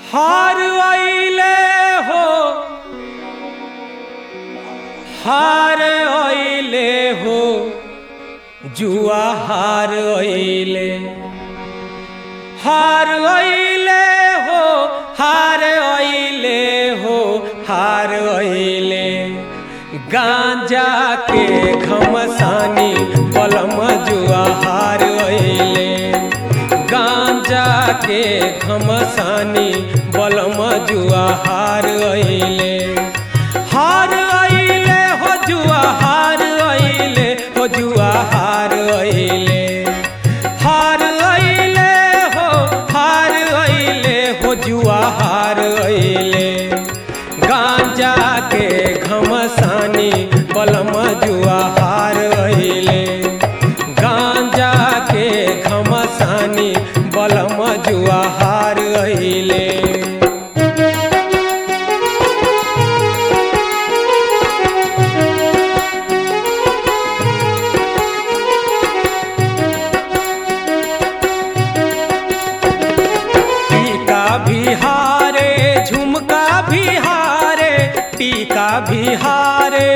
हार आइले हो हार आइले हो जुआ हार आइले हार आइले हो हार आइले हो हार आइले गांजा के घमसानी पलम जुआ हार आइले गांजा के घमसानी बलम जुआ हार आइले हार आइले हो जुआ हार आइले हो जुआ हार आइले हार आइले हो हार आइले हो जुआ हार आइले गांजा के घमसानी बलम जुआ हार आइले गांजा के घमसानी बलम जुआ हार आइले टीका बिहारे झुमका बिहारे टीका बिहारे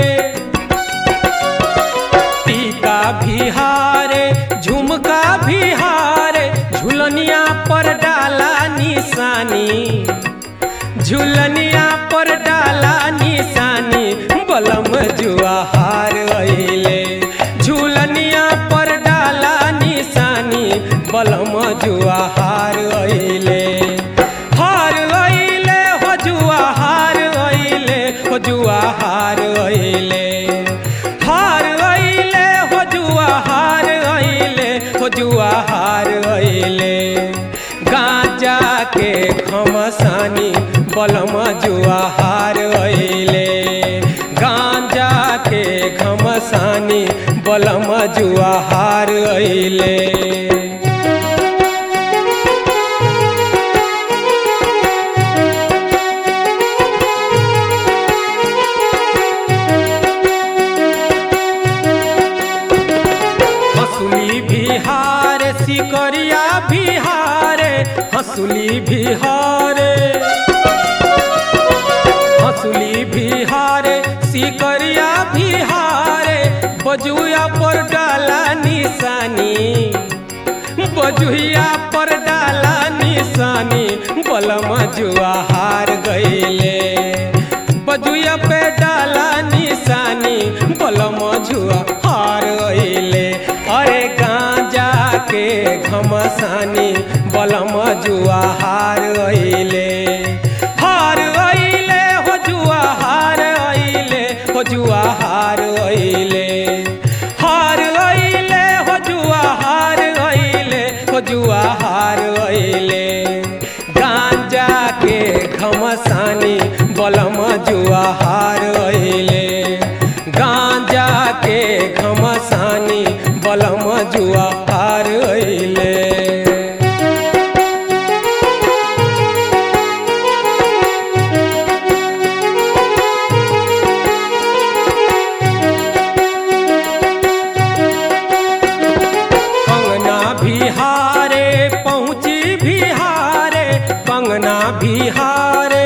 टीका बिहारे झुमका बिहारे झुलनिया पर डाला निशानी झुलनिया पर डाला निशानी बलम जुआ हार अइले झुलनिया पर डाला निशानी बलम जुआ हार अइले हार अइले हो जुआ हार अइले हो जुआ हार अइले हार अइले हो जुआ हार अइले हो जुआ हार अइले गांजा के खमसानी बलम जुआ हार अइले गांजा के घमसानी बलम जुआ हार अइले हंसुली बिहार सिकरिया बिहारे हंसुली बिहारे हंसुली बिहारे सिकरिया बिहारे बजुआ पर डाला निशानी बजुआ पर डाला निशानी बलम जुआ हार गईले बजुआ पे डाला निशानी बलम जुआ हार गईले अरे गांजा के घमसानी बलम जुआ हार गईले हार गईले हो जुआ हार गईले हो जुआ हार गईले हार गईले हो जुआ हार गईले हो जुआ हार गईले गांजा के घमसानी बलम जुआ हार गईले गांजा के घमसानी बलम जुआ हार गईले कंगना बिहारे पहुँची बिहारे कंगना बिहारे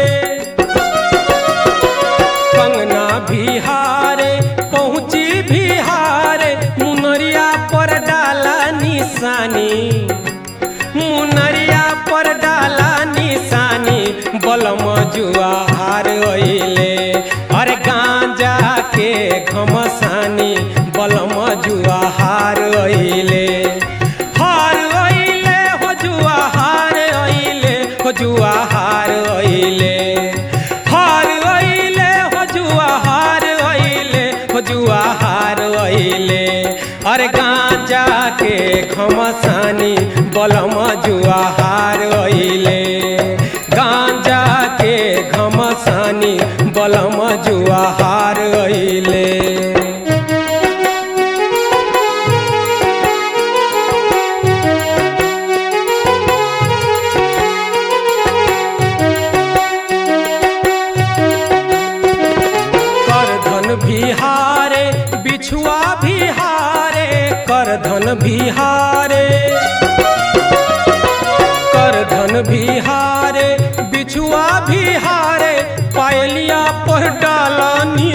कंगना बिहारे पहुँची बिहारे मुनरिया पर डाला निशानी मुनरिया पर डाला निशानी बलम जुआ हार अइले अरे गांजा के घमसानी बलम जुआ हार अइले हार अइले हो जुआ हार अइले हो जुआ हार अइले हार अइले हो जुआ हार अइले हो जुआ हार अइले अरे गांजा के घमसानी बलम जुआ हार अइले गांजा के घमसानी बलम जुआ हार अइले करधन बिहारे बिछुआ बिहारे करधन बिहारे करधन बिहारे बिछुआ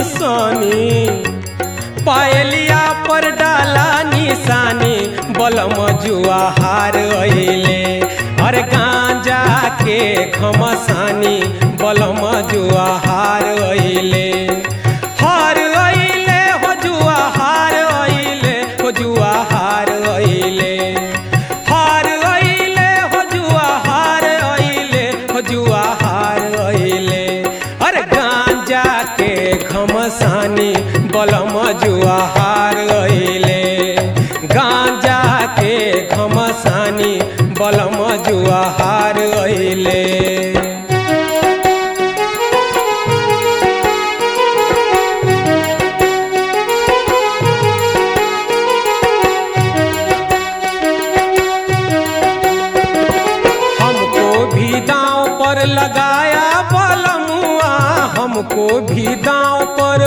निशानी पायलिया पर डाला निशानी बलम जुआ हार अइले अरे गांजा के घमसानी बलम जुआ हार अइले हार अइले हो जुआ हार अइले हो जुआ हार अइले हार अइले हो जुआ हार अइले हो जुआ हार अइले अरे गांजा के घमसानी बलम जुआ हार अइले गांजा के घमसानी बलम जुआ हार अइले हमको भी दांव पर लगाया बलमुआ हमको भी दांव पर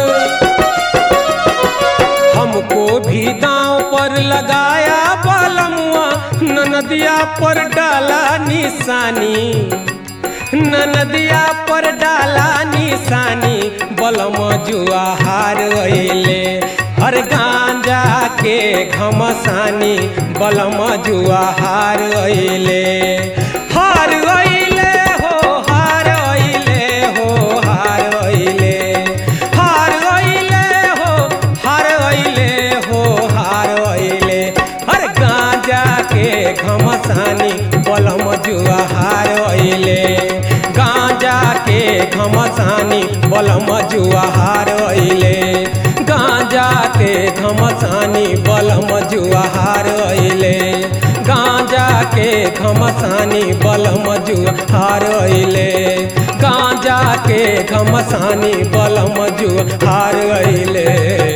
हमको भी दांव पर लगाया बलमुआ ननदिया पर डाला निशानी ननदिया पर डाला निशानी बलम जुआ हार अइले हर गांजा के घमसानी बलम जुआ हार अइले हार अइले हो हार अइले हो हार अइले हार अइले हो हार अइले हो हार अइले हर गांजा के घमसानी बलम जुआ हार अइले गांजा के घमसानी बलम जुआ हार अइले गांजा के घमसानी बलम जुआ हार अइले गांजा के घमसानी बलम जुआ हार अइले गांजा के घमसानी बलम जुआ हार अइले